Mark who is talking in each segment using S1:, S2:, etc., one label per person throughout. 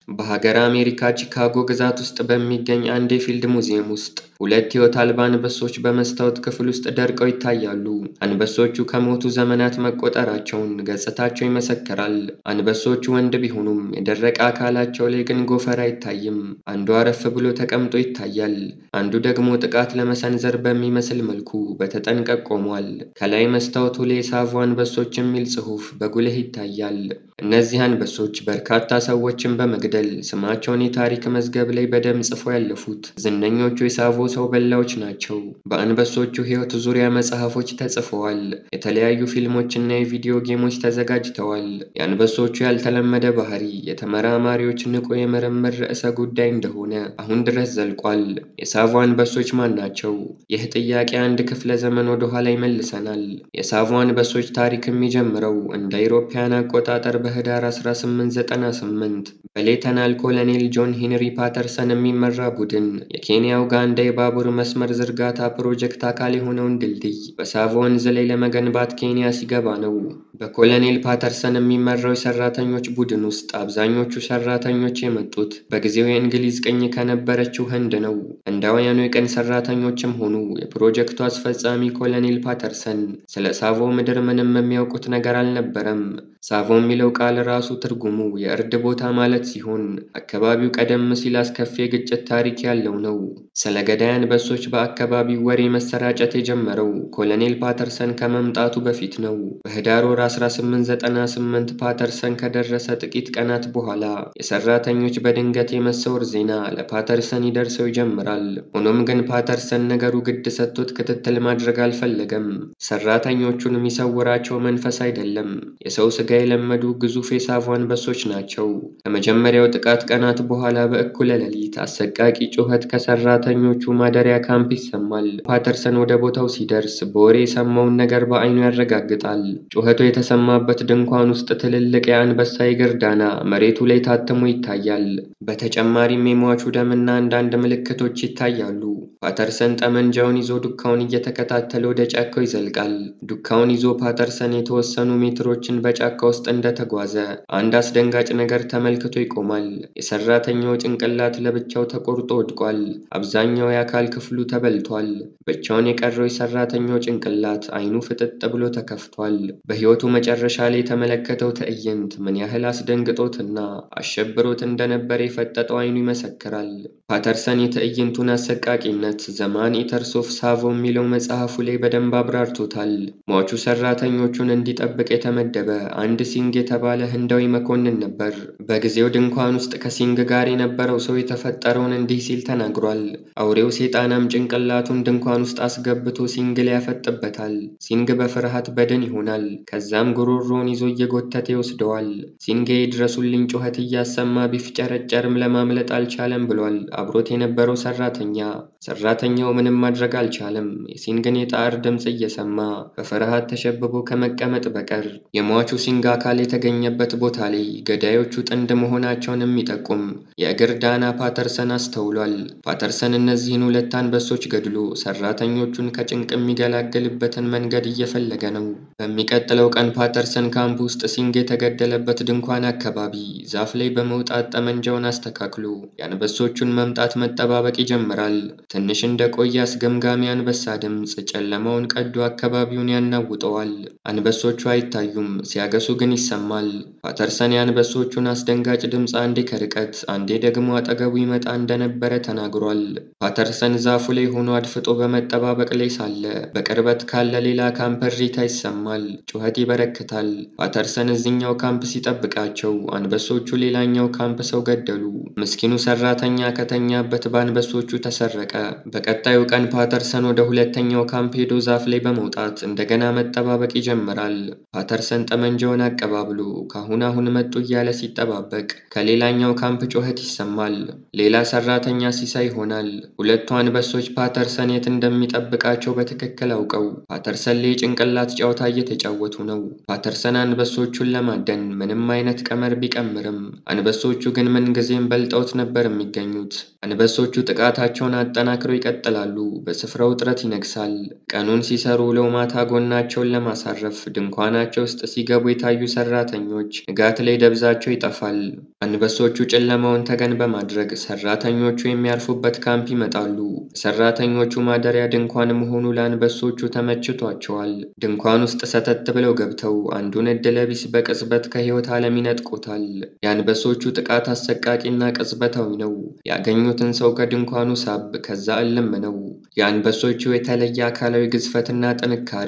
S1: በሀገር አሜሪካ ቺካጎ ግዛት ውስጥ በሚገኝ አንድ የፊልድ ሙዚየም ውስጥ ሁለት ሕይወት አልባ አንበሶች በመስታወት ክፍል ውስጥ ደርቀው ይታያሉ። አንበሶቹ ከሞቱ ዘመናት መቆጠራቸውን ገጽታቸው ይመሰክራል። አንበሶቹ ወንድ ቢሆኑም የደረቀ አካላቸው ላይ ግን ጎፈር አይታይም። አንዱ አረፍ ብሎ ተቀምጦ ይታያል፣ አንዱ ደግሞ ጥቃት ለመሰንዘር በሚመስል መልኩ በተጠንቀቅ ቆሟል። ከላይ መስታወቱ ላይ የሳቮ አንበሶች የሚል ጽሑፍ በጉልህ ይታያል። እነዚህ አንበሶች በርካታ ሰዎችን በመግደል ስማቸውን የታሪክ መዝገብ ላይ በደም ጽፈው ያለፉት ዝነኞቹ የሳቮ ሰው በላዎች ናቸው። በአንበሶቹ ሕይወት ዙሪያ መጽሐፎች ተጽፈዋል። የተለያዩ ፊልሞችና የቪዲዮ ጌሞች ተዘጋጅተዋል። የአንበሶቹ ያልተለመደ ባህሪ የተመራማሪዎች ንቁ የምርምር ርዕሰ ጉዳይ እንደሆነ አሁን ድረስ ዘልቋል። የሳቮ አንበሶች ማን ናቸው? ይህ ጥያቄ አንድ ክፍለ ዘመን ወደ ኋላ ይመልሰናል። የሳቮ አንበሶች ታሪክ የሚጀምረው እንደ አውሮፓውያን አቆጣጠር በህዳር 1898 በሌተናል ኮሎኔል ጆን ሄንሪ ፓተርሰን የሚመራ ቡድን የኬንያ ኡጋንዳ የባቡር መስመር ዝርጋታ ፕሮጀክት አካል የሆነውን ድልድይ በሳቮ ወንዝ ላይ ለመገንባት ኬንያ ሲገባ ነው። በኮሎኔል ፓተርሰን የሚመራው የሰራተኞች ቡድን ውስጥ አብዛኞቹ ሰራተኞች የመጡት በጊዜው የእንግሊዝ ቅኝ ከነበረችው ህንድ ነው። ህንዳውያኑ የቀን ሰራተኞችም ሆኑ የፕሮጀክቱ አስፈጻሚ ኮሎኔል ፓተርሰን ስለ ሳቮ ምድር ምንም የሚያውቁት ነገር አልነበረም። ሳቮ የሚለው ቃል ራሱ ትርጉሙ የእርድ ቦታ ማለት ሲሆን አካባቢው ቀደም ሲል አስከፊ የግጭት ታሪክ ያለው ነው። ስለ ገዳይ አንበሶች በአካባቢው ወሬ መሰራጨት የጀመረው ኮሎኔል ፓተርሰን ከመምጣቱ በፊት ነው። በህዳር ወር 1898 ፓተርሰን ከደረሰ ጥቂት ቀናት በኋላ የሰራተኞች በድንገት የመሰወር ዜና ለፓተርሰን ይደርሰው ይጀምራል። ሆኖም ግን ፓተርሰን ነገሩ ግድ ሰጥቶት ክትትል ማድረግ አልፈለገም። ሰራተኞቹን የሚሰውራቸው መንፈስ አይደለም፣ የሰው ስጋ የለመዱ ግዙፍ የሳቮ አንበሶች ናቸው። ከመጀመሪያው ጥቃት ቀናት በኋላ በእኩለ ሌሊት አሰቃቂ ጩኸት ከሰራተኞቹ ማደሪያ ካምፕ ይሰማል። ፓተርሰን ወደ ቦታው ሲደርስ በወሬ የሰማውን ነገር በዓይኑ ያረጋግጣል። ጩኸቱ የተሰማበት ድንኳን ውስጥ ትልልቅ የአንበሳ የእግር ዳና መሬቱ ላይ ታትሞ ይታያል። በተጨማሪም የሟቹ ደምና አንዳንድ ምልክቶች ይታያሉ። ፓተርሰን ጠመንጃውን ይዞ ዱካውን እየተከታተለ ወደ ጫካው ይዘልቃል። ዱካውን ይዞ ፓተርሰን የተወሰኑ ሜትሮችን በጫካ ውስጥ እንደተጓዘ አንድ አስደንጋጭ ነገር ተመልክቶ ይቆማል። የሰራተኛው ጭንቅላት ለብቻው ተቆርጦ ወድቋል። አብዛኛው የአካል ክፍሉ ተበልቷል። ብቻውን የቀረው የሰራተኛው ጭንቅላት አይኑ ፍጥጥ ብሎ ተከፍቷል። በሕይወቱ መጨረሻ ላይ የተመለከተው ትዕይንት ምን ያህል አስደንግጦትና አሸብሮት እንደነበር የፈጠጠው አይኑ ይመሰክራል። ፓተርሰን የትዕይንቱን አሰቃቂነት ዘማን ኢተርስ ኦፍ ሳቮ የሚለው መጽሐፉ ላይ በደንብ አብራርቶታል። ሟቹ ሰራተኞቹን እንዲጠብቅ የተመደበ አንድ ሲንግ የተባለ ህንዳዊ መኮንን ነበር። በጊዜው ድንኳን ውስጥ ከሲንግ ጋር የነበረው ሰው የተፈጠረውን እንዲህ ሲል ተናግሯል። አውሬው ሴጣናም ጭንቅላቱን ድንኳን ውስጥ አስገብቶ ሲንግ ላይ ያፈጥበታል። ሲንግ በፍርሃት በድን ይሆናል። ከዛም ጉሮሮውን ይዞ እየጎተተ ይወስደዋል። ሲንግ የድረሱልኝ ጩኸት እያሰማ ቢፍጨረጨርም ለማምለጥ አልቻለም ብሏል አብሮት የነበረው ሰራተኛ። ሰራተኛው ምንም ማድረግ አልቻለም። የሲንግን የጣር ድምፅ እየሰማ በፍርሃት ተሸብቦ ከመቀመጥ በቀር የሟቹ ሲንግ አካል የተገኘበት ቦታ ላይ ገዳዮቹ ጥንድ መሆናቸውን የሚጠቁም የእግር ዳና ፓተርሰን አስተውሏል። ፓተርሰን እነዚህን ሁለት አንበሶች ገድሎ ሰራተኞቹን ከጭንቅ የሚገላገልበትን መንገድ እየፈለገ ነው። በሚቀጥለው ቀን ፓተርሰን ካምፕ ውስጥ ሲንግ የተገደለበት ድንኳን አካባቢ ዛፍ ላይ በመውጣት ጠመንጃውን አስተካክሎ የአንበሶቹን መምጣት መጠባበቅ ይጀምራል። ትንሽ እንደቆየ አስገምጋሚ አንበሳ ድምፅ ጨለማውን ቀዶ አካባቢውን ያናውጠዋል። አንበሶቹ አይታዩም፣ ሲያገሱ ግን ይሰማል። ፓተርሰን የአንበሶቹን አስደንጋጭ ድምፅ አንዴ ከርቀት አንዴ ደግሞ አጠገቡ ይመጣ እንደነበረ ተናግሯል። ፓተርሰን ዛፉ ላይ ሆኖ አድፍጦ በመጠባበቅ ላይ ሳለ በቅርበት ካለ ሌላ ካምፕ እሪታ ይሰማል። ጩኸት ይበረክታል። ፓተርሰን እዚኛው ካምፕ ሲጠብቃቸው አንበሶቹ ሌላኛው ካምፕ ሰው ገደሉ። ምስኪኑ ሰራተኛ ከተኛበት በአንበሶቹ ተሰረቀ። በቀጣዩ ቀን ፓተርሰን ወደ ሁለተኛው ካምፕ ሄዶ ዛፍ ላይ በመውጣት እንደገና መጠባበቅ ይጀምራል። ፓተርሰን ጠመንጃውን አቀባብሎ ከአሁን አሁን መጡ እያለ ሲጠባበቅ ከሌላኛው ካምፕ ጩኸት ይሰማል። ሌላ ሰራተኛ ሲሳይ ይሆናል። ሁለቱ አንበሶች ፓተርሰን የት እንደሚጠብቃቸው በትክክል አውቀው ፓተርሰን ላይ የጭንቅላት ጨዋታ እየተጫወቱ ነው። ፓተርሰን አንበሶቹን ለማደን ምንም አይነት ቀመር ቢቀምርም አንበሶቹ ግን ምንጊዜም በልጠውት ነበር የሚገኙት። አንበሶቹ ጥቃታቸውን አጠናክረው ይቀጥላሉ። በስፍራው ውጥረት ይነግሳል። ቀኑን ሲሰሩ ውለው ማታ ጎናቸውን ለማሳረፍ ድንኳናቸው ውስጥ ሲገቡ የታዩ ሰራተኞች ንጋት ላይ ደብዛቸው ይጠፋል። አንበሶቹ ጨለማውን ተገን በማድረግ ሰራተኞቹ የሚያርፉበት ካምፕ ይመጣሉ። የሰራተኞቹ ማደሪያ ድንኳን መሆኑ ለአንበሶቹ ተመችቷቸዋል። ድንኳን ውስጥ ሰተት ብለው ገብተው አንዱን ዕድለቢስ በቅጽበት ከሕይወት ዓለም ይነጥቁታል። የአንበሶቹ ጥቃት አሰቃቂና ቅጽበታዊ ነው። ያገኙትን ሰው ከድንኳኑ ሳብ፣ ከዛ እልም ነው። የአንበሶቹ የተለየ አካላዊ ግዝፈትና ጥንካሬ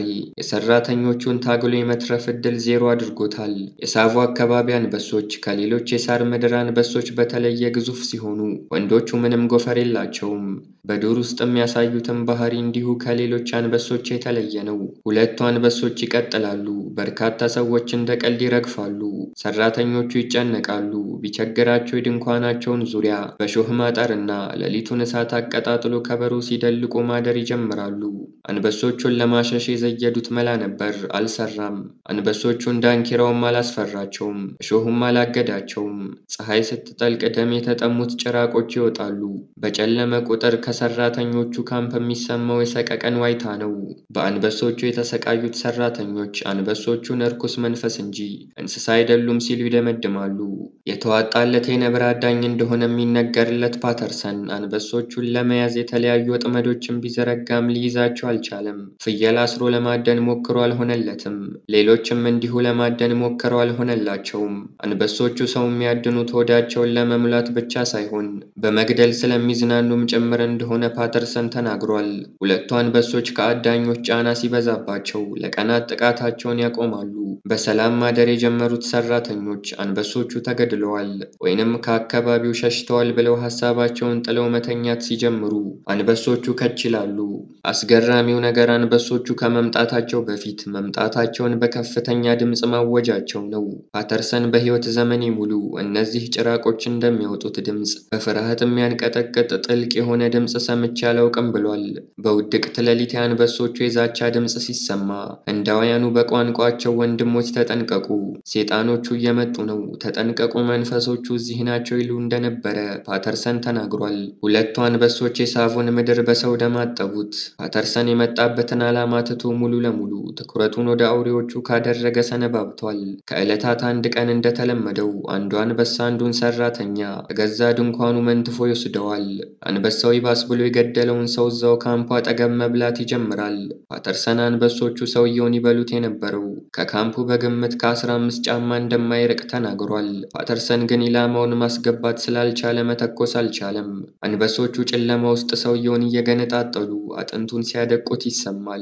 S1: የሰራተኞቹን ታግሎ የመትረፍ ዕድል ዜሮ አድርጎታል። የሳቮ አካባቢ አንበሶች ከሌሎች የሳር ምድር አንበሶች በተለየ ግዙፍ ሲሆኑ ወንዶቹ ምንም ጎፈር የላቸውም። በዱር ውስጥ የሚያሳዩትን ባህሪ እንዲሁ ከሌሎች አንበሶች የተለየ ነው። ሁለቱ አንበሶች ይቀጥላሉ። በርካታ ሰዎች እንደ ቀልድ ይረግፋሉ። ሰራተኞቹ ይጨነቃሉ። ቢቸግራቸው የድንኳናቸውን ዙሪያ በሾህ ማጠርና ሌሊቱን እሳት አቀጣጥሎ ከበሮ ሲደልቁ ማደር ይጀምራሉ። አንበሶቹን ለማሸሽ የዘየዱት መላ ነበር፣ አልሰራም። አንበሶቹን ዳንኪራውም አላስፈራቸውም፣ እሾሁም አላገዳቸውም። ፀሐይ ስትጠልቅ ደም የተጠሙት ጭራቆች ይወጣሉ። በጨለመ ቁጥር ከሰራተኞቹ ካምፕ የሚሰማው የሰቀቀን ዋይታ ነው። በአንበሶቹ የተሰቃዩት ሰራተኞች አንበሶቹን እርኩስ መንፈስ እንጂ እንስሳ አይደሉም ሲሉ ይደመድማሉ። የተዋጣለት የነብር አዳኝ እንደሆነ የሚነገርለት ፓተርሰን አንበሶቹን ለመያዝ የተለያዩ ወጥመዶችን ቢዘረጋም ሊይዛቸው አልቻለም። ፍየል አስሮ ለማደን ሞክሮ አልሆነለትም። ሌሎችም እንዲሁ ለማደን ሞክረው አልሆነላቸውም። አንበሶቹ ሰው የሚያድኑት ሆዳቸውን ለመሙላት ብቻ ሳይሆን በመግደል ስለሚዝናኑም ጭምር እንደሆነ ፓተርሰን ተናግሯል። ሁለቱ አንበሶች ከአዳኞች ጫና ሲበዛባቸው ለቀናት ጥቃታቸውን ያቆማሉ። በሰላም ማደር የጀመሩት ሰራተኞች አንበሶቹ ተገድለዋል ወይንም ከአካባቢው ሸሽተዋል ብለው ሀሳባቸውን ጥለው መተኛት ሲጀምሩ አንበሶቹ ከች ይላሉ። አስገራሚው ነገር አንበሶቹ ከመምጣታቸው በፊት መምጣታቸውን በከፍተኛ ድምፅ ማወጃቸው ነው። ፓተርሰን በሕይወት ዘመኔ ሙሉ እነዚህ ጭራቆች እንደሚያወጡት ድምፅ በፍርሃት የሚያንቀጠቅጥ ጥልቅ የሆነ ድምፅ ሰምቼ አላውቅም ብሏል። በውድቅት ሌሊት የአንበሶቹ የዛቻ ድምፅ ሲሰማ ህንዳውያኑ በቋንቋቸው ወንድሞች ተጠንቀቁ፣ ሴጣኖቹ እየመጡ ነው፣ ተጠንቀቁ፣ መንፈሶቹ እዚህ ናቸው ይሉ እንደነበረ ፓተርሰን ተናግሯል። ሁለቱ አንበሶች የሳቮን ምድር በሰው ደም አጠቡት። ፓተርሰን የመጣበትን ዓላማ ትቶ ሙሉ ለሙሉ ትኩረቱን ወደ አውሬዎቹ ካደረገ ሰነባብቷል። ከዕለታት አንድ ቀን እንደተለመደው አንዱ አንበሳ አንዱን ሰራተኛ ከገዛ ድንኳኑ መንትፎ ይወስደዋል። አንበሳው ይባስ ብሎ የገደለውን ሰው እዛው ካምፑ አጠገብ መብላት ይጀምራል። ፓተርሰን አንበሶቹ ሰውየውን ይበሉት የነበረው ከካምፑ በግምት ከአስራ አምስት ጫማ እንደማይርቅ ተናግሯል። ፓተርሰን ግን ኢላማውን ማስገባት ስላልቻለ መተኮስ አልቻለም። አንበሶቹ ጨለማ ውስጥ ሰውየውን እየገነጣጠሉ አጥንቱን ሲያደቁት ይሰማል።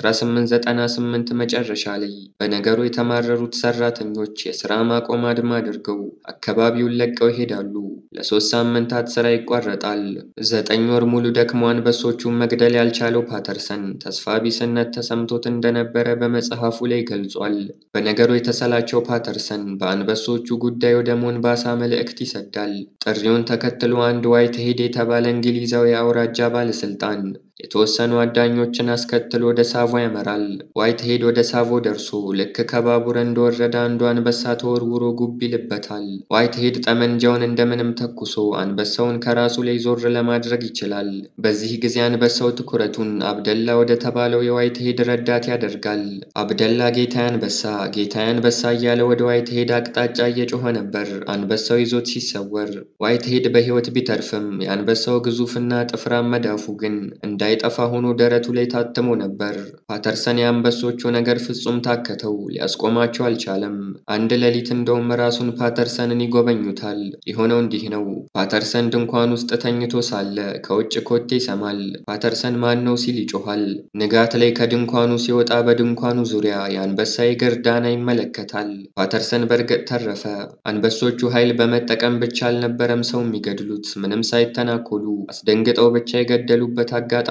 S1: በ1898 መጨረሻ ላይ በነገሩ የተማረሩት ሰራተኞች የሥራ ማቆም አድማ አድርገው አካባቢውን ለቀው ይሄዳሉ። ለሶስት ሳምንታት ሥራ ይቋረጣል። ዘጠኝ ወር ሙሉ ደክሞ አንበሶቹን መግደል ያልቻለው ፓተርሰን ተስፋ ቢስነት ተሰምቶት እንደነበረ በመጽሐፉ ላይ ገልጿል። በነገሩ የተሰላቸው ፓተርሰን በአንበሶቹ ጉዳይ ወደ ሞንባሳ መልእክት ይሰዳል። ጥሪውን ተከትሎ አንድ ዋይት ሄድ የተባለ እንግሊዛዊ አውራጃ ባለስልጣን የተወሰኑ አዳኞችን አስከትሎ ወደ ሳቮ ያመራል። ዋይት ሄድ ወደ ሳቮ ደርሶ ልክ ከባቡር እንደወረደ አንዱ አንበሳ ተወርውሮ ጉብ ይልበታል። ዋይት ሄድ ጠመንጃውን እንደምንም ተኩሶ አንበሳውን ከራሱ ላይ ዞር ለማድረግ ይችላል። በዚህ ጊዜ አንበሳው ትኩረቱን አብደላ ወደ ተባለው የዋይት ሄድ ረዳት ያደርጋል። አብደላ ጌታዬ አንበሳ፣ ጌታዬ አንበሳ እያለ ወደ ዋይት ሄድ አቅጣጫ እየጮኸ ነበር። አንበሳው ይዞት ሲሰወር ዋይት ሄድ በሕይወት ቢተርፍም የአንበሳው ግዙፍና ጥፍራም መዳፉ ግን እንዳይጠፋ ሆኖ ደረቱ ላይ ታትሞ ነበር። ፓተርሰን የአንበሶቹ ነገር ፍጹም ታከተው፣ ሊያስቆማቸው አልቻለም። አንድ ሌሊት እንደውም ራሱን ፓተርሰንን ይጎበኙታል። የሆነው እንዲህ ነው። ፓተርሰን ድንኳን ውስጥ ተኝቶ ሳለ ከውጭ ኮቴ ይሰማል። ፓተርሰን ማን ነው ሲል ይጮኋል። ንጋት ላይ ከድንኳኑ ሲወጣ በድንኳኑ ዙሪያ የአንበሳ የእግር ዳና ይመለከታል። ፓተርሰን በእርግጥ ተረፈ። አንበሶቹ ኃይል በመጠቀም ብቻ አልነበረም ሰው የሚገድሉት፣ ምንም ሳይተናኮሉ አስደንግጠው ብቻ የገደሉበት አጋጣሚ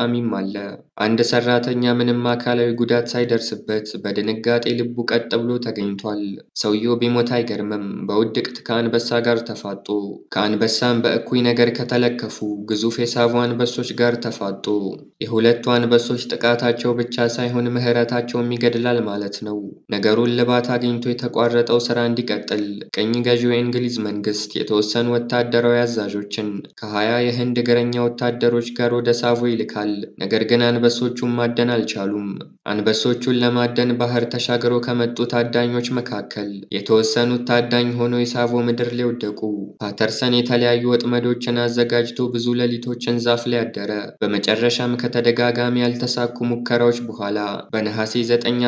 S1: አጋጣሚም አለ። አንድ ሰራተኛ ምንም አካላዊ ጉዳት ሳይደርስበት በድንጋጤ ልቡ ቀጥ ብሎ ተገኝቷል። ሰውየው ቢሞት አይገርምም፤ በውድቅት ከአንበሳ ጋር ተፋጦ፣ ከአንበሳም በእኩይ ነገር ከተለከፉ ግዙፍ የሳቡ አንበሶች ጋር ተፋጦ። የሁለቱ አንበሶች ጥቃታቸው ብቻ ሳይሆን ምሕረታቸውም ይገድላል ማለት ነው። ነገሩ እልባት አግኝቶ የተቋረጠው ሥራ እንዲቀጥል ቅኝ ገዢው የእንግሊዝ መንግሥት የተወሰኑ ወታደራዊ አዛዦችን ከሀያ የህንድ እግረኛ ወታደሮች ጋር ወደ ሳቮ ይልካል። ነገር ግን አንበሶቹን ማደን አልቻሉም። አንበሶቹን ለማደን ባህር ተሻግረው ከመጡ ታዳኞች መካከል የተወሰኑት ታዳኝ ሆነው የሳቮ ምድር ላይ ወደቁ። ፓተርሰን የተለያዩ ወጥመዶችን አዘጋጅቶ ብዙ ሌሊቶችን ዛፍ ላይ አደረ። በመጨረሻም ከተደጋጋሚ ያልተሳኩ ሙከራዎች በኋላ በነሐሴ 9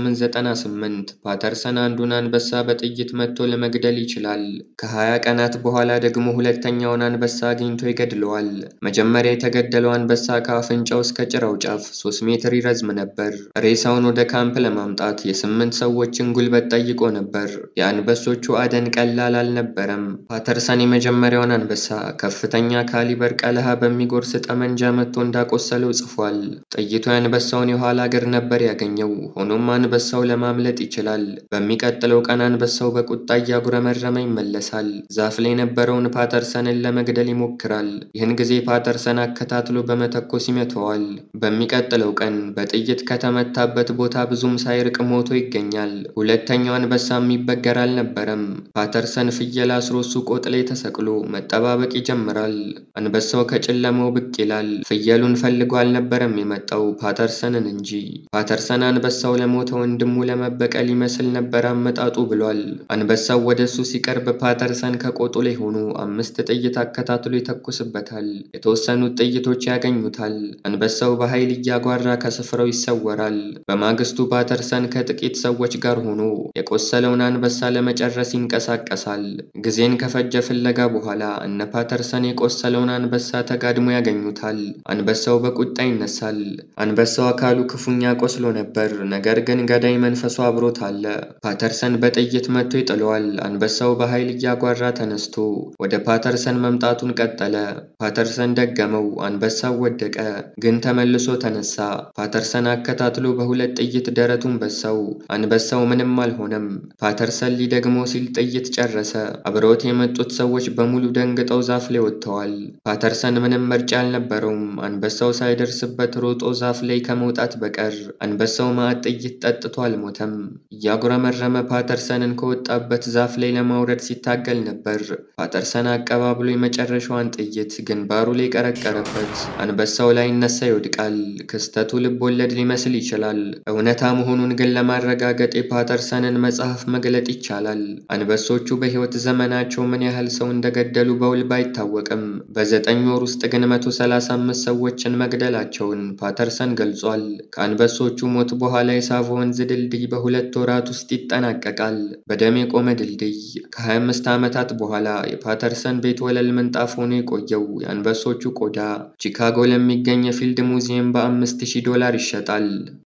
S1: 1898 ፓተርሰን አንዱን አንበሳ በጥይት መትቶ ለመግደል ይችላል። ከ20 ቀናት በኋላ ደግሞ ሁለተኛውን አንበሳ አግኝቶ ይገድለዋል። መጀመሪያ የተገደለው አንበሳ ከአፍንጫው እስከ ጭራው ጫፍ 3 ሜትር ይረዝም ነበር። ሬሳውን ወደ ካምፕ ለማምጣት የስምንት ሰዎችን ጉልበት ጠይቆ ነበር። የአንበሶቹ አደን ቀላል አልነበረም። ፓተርሰን የመጀመሪያውን አንበሳ ከፍተኛ ካሊበር ቀለሃ በሚጎርስ ጠመንጃ መትቶ እንዳቆሰለው ጽፏል። ጥይቱ የአንበሳውን የኋላ እግር ነበር ያገኘው። ሆኖም አንበሳው ለማምለጥ ይችላል። በሚቀጥለው ቀን አንበሳው በቁጣ እያጉረመረመ ይመለሳል። ዛፍ ላይ የነበረውን ፓተርሰንን ለመግደል ይሞክራል። ይህን ጊዜ ፓተርሰን አከታትሎ በመተኮስ ይመተዋል። በሚቀጥለው ቀን በጥይት ከተመታበት ቦታ ብዙም ሳይርቅ ሞቶ ይገኛል። ሁለተኛው አንበሳ የሚበገር አልነበረም። ፓተርሰን ፍየል አስሮ እሱ ቆጥ ላይ ተሰቅሎ መጠባበቅ ይጀምራል። አንበሳው ከጨለማው ብቅ ይላል። ፍየሉን ፈልጎ አልነበረም የመጣው ፓተርሰንን እንጂ። ፓተርሰን አንበሳው ለሞተ ወንድሙ ለመበቀል ይመስል ነበር አመጣጡ ብሏል። አንበሳው ወደ እሱ ሲቀርብ ፓተርሰን ከቆጡ ላይ ሆኖ አምስት ጥይት አከታትሎ ይተኩስበታል። የተወሰኑት ጥይቶች ያገኙታል። አንበሳው በኃይል እያጓራ ከስፍራው ይሰወራል። በማግስቱ ፓተርሰን ከጥቂት ሰዎች ጋር ሆኖ የቆሰለውን አንበሳ ለመጨረስ ይንቀሳቀሳል። ጊዜን ከፈጀ ፍለጋ በኋላ እነ ፓተርሰን የቆሰለውን አንበሳ ተጋድሞ ያገኙታል። አንበሳው በቁጣ ይነሳል። አንበሳው አካሉ ክፉኛ ቆስሎ ነበር፣ ነገር ግን ገዳይ መንፈሱ አብሮት አለ። ፓተርሰን በጥይት መትቶ ይጥለዋል። አንበሳው በኃይል እያጓራ ተነስቶ ወደ ፓተርሰን መምጣቱን ቀጠለ። ፓተርሰን ደገመው። አንበሳው ወደቀ፣ ግን ተመልሶ ተነሳ። ፓተርሰን አከታትሎ በሁለት ጥይት ደረቱን በሳው። አንበሳው ምንም አልሆነም። ፓተርሰን ሊደግመው ሲል ጥይት ጨረሰ። አብረውት የመጡት ሰዎች በሙሉ ደንግጠው ዛፍ ላይ ወጥተዋል። ፓተርሰን ምንም ምርጫ አልነበረውም። አንበሳው ሳይደርስበት ሮጦ ዛፍ ላይ ከመውጣት በቀር። አንበሳው ማዕት ጥይት ጠጥቶ አልሞተም። እያጉረመረመ ፓተርሰንን ከወጣበት ዛፍ ላይ ለማውረድ ሲታገል ነበር። ፓተርሰን አቀባብሎ የመጨረሻዋን ጥይት ግንባሩ ላይ ቀረቀረበት። አንበሳው ላይነሳ ይወድቃል። ክስተቱ ልብ ወለድ ሊመስል ይችላል። እውነታ መሆኑን ግን ለማረጋገጥ የፓተርሰንን መጽሐፍ መግለጥ ይቻላል። አንበሶቹ በሕይወት ዘመናቸው ምን ያህል ሰው እንደገደሉ በውል ባይታወቅም በዘጠኝ ወር ውስጥ ግን 135 ሰዎችን መግደላቸውን ፓተርሰን ገልጿል። ከአንበሶቹ ሞት በኋላ የሳቮ ወንዝ ድልድይ በሁለት ወራት ውስጥ ይጠናቀቃል። በደም የቆመ ድልድይ። ከ25 ዓመታት በኋላ የፓተርሰን ቤት ወለል ምንጣፍ ሆኖ የቆየው የአንበሶቹ ቆዳ ቺካጎ ለሚገኝ የፊልድ ሙዚየም በ5000 ዶላር ይሸጣል።